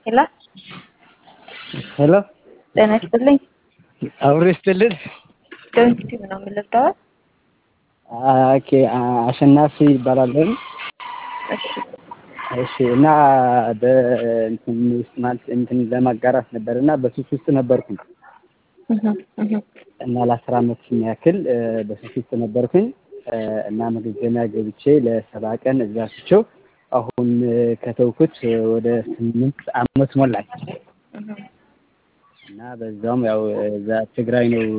ሄሎ ሄሎ ጤና ይስጥልኝ። አብሮ ይስጥልን። ዶንኪቲቭ ነው የምልጠው። ኦኬ አሸናፊ ይባላለሁ። እሺ እሺ እና በእንትን ውስጥ ማለት እንትን ለማጋራት ነበር እና በሱስ ውስጥ ነበርኩኝ እህ እህ እና ለአስር አመት ያክል በሱስ ውስጥ ነበርኩኝ እና መገገሚያ ገብቼ ለሰባ ቀን እዛ ስቸው አሁን ከተውኩት ወደ ስምንት አመት ሞላኝ እህ እና በዛውም ያው እዛ ትግራይ ነው